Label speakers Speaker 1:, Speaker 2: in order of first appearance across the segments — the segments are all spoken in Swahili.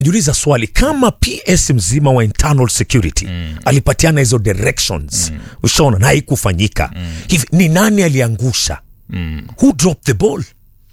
Speaker 1: jiuliza swali kama ps mzima wa internal security mm. alipatiana hizo directions mm. ushaona na haikufanyika mm. hivi ni nani aliangusha mm. who dropped the ball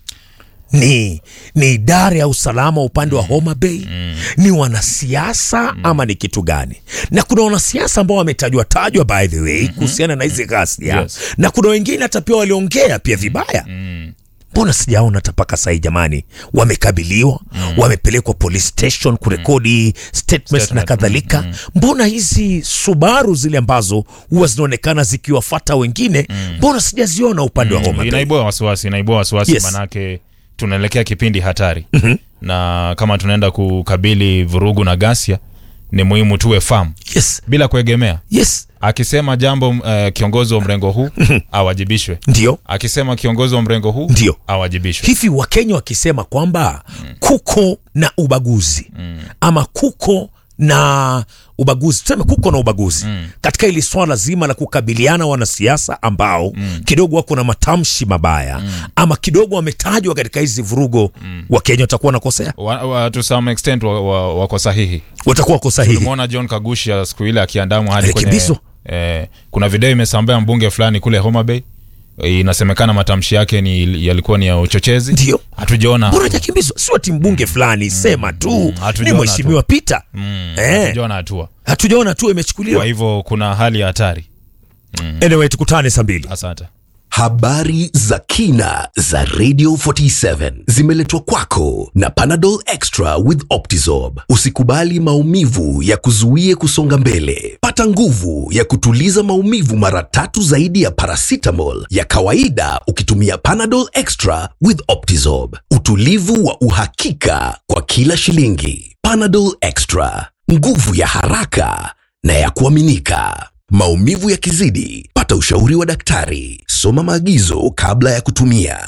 Speaker 1: ni ni idara ya usalama upande wa Homa Bay mm. ni wanasiasa mm. ama ni kitu gani? Na kuna wanasiasa ambao wametajwa tajwa by the way kuhusiana na hizi ghasia
Speaker 2: Yes.
Speaker 1: na kuna wengine hata pia waliongea pia vibaya mbona sijaona hata mpaka sahii jamani wamekabiliwa mm. wamepelekwa police station kurekodi statements na
Speaker 2: Statement,
Speaker 1: kadhalika mbona hizi subaru zile ambazo huwa zinaonekana zikiwafata wengine mbona sijaziona upande wa Homa Bay
Speaker 2: inaibua wasiwasi inaibua wasiwasi
Speaker 1: Yes.
Speaker 2: manake tunaelekea kipindi hatari na kama tunaenda kukabili vurugu na ghasia ni muhimu tuwe famu
Speaker 1: yes
Speaker 2: bila kuegemea
Speaker 1: yes
Speaker 2: akisema jambo uh, kiongozi wa mrengo huu awajibishwe
Speaker 1: ndio
Speaker 2: akisema kiongozi wa mrengo huu
Speaker 1: Ndio.
Speaker 2: awajibishwe
Speaker 1: hivi wakenya wakisema kwamba kuko na ubaguzi ama kuko na ubaguzi tuseme kuko na ubaguzi katika hili swala zima la kukabiliana wanasiasa ambao kidogo wako na matamshi mabaya ama kidogo wametajwa katika hizi vurugo wakenya watakuwa wanakosea
Speaker 2: wa, wa, to some extent wa, wa, wako sahihi
Speaker 1: watakuwa wako sahihi
Speaker 2: tulimwona john kagusha siku ile akiandamwa hadi kwenye
Speaker 1: Alikimbizwa.
Speaker 2: eh, kuna video imesambaa mbunge fulani kule homa bay Eh, inasemekana matamshi yake ni yalikuwa ni ya uchochezi
Speaker 1: Ndio.
Speaker 2: hatujaona
Speaker 1: mbona hajakimbizwa sio ti mbunge fulani sema tu ni
Speaker 2: hatujaona
Speaker 1: mheshimiwa Peter
Speaker 2: Mm,
Speaker 1: eh,
Speaker 2: hatujaona hatua
Speaker 1: hatujaona tu
Speaker 2: kwa
Speaker 1: imechukuliwa
Speaker 2: hivyo kuna hali ya hatari
Speaker 1: anyway tukutane saa mbili
Speaker 2: asante
Speaker 3: Habari za kina za Radio 47 zimeletwa kwako na Panadol Extra with Optizorb. Usikubali maumivu ya kuzuie kusonga mbele. Pata nguvu ya kutuliza maumivu mara tatu zaidi ya paracetamol ya kawaida ukitumia Panadol Extra with Optizorb. Utulivu wa uhakika kwa kila shilingi. Panadol Extra, nguvu ya haraka na ya kuaminika. Maumivu yakizidi, pata ushauri wa daktari. Soma maagizo kabla ya kutumia.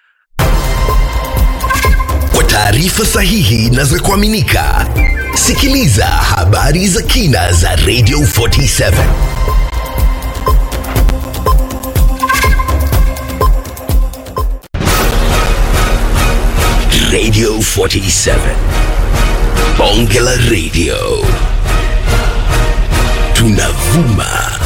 Speaker 3: Kwa taarifa sahihi na za kuaminika, sikiliza habari za kina za Radio 47. Radio 47. Bonge la Radio. Tunavuma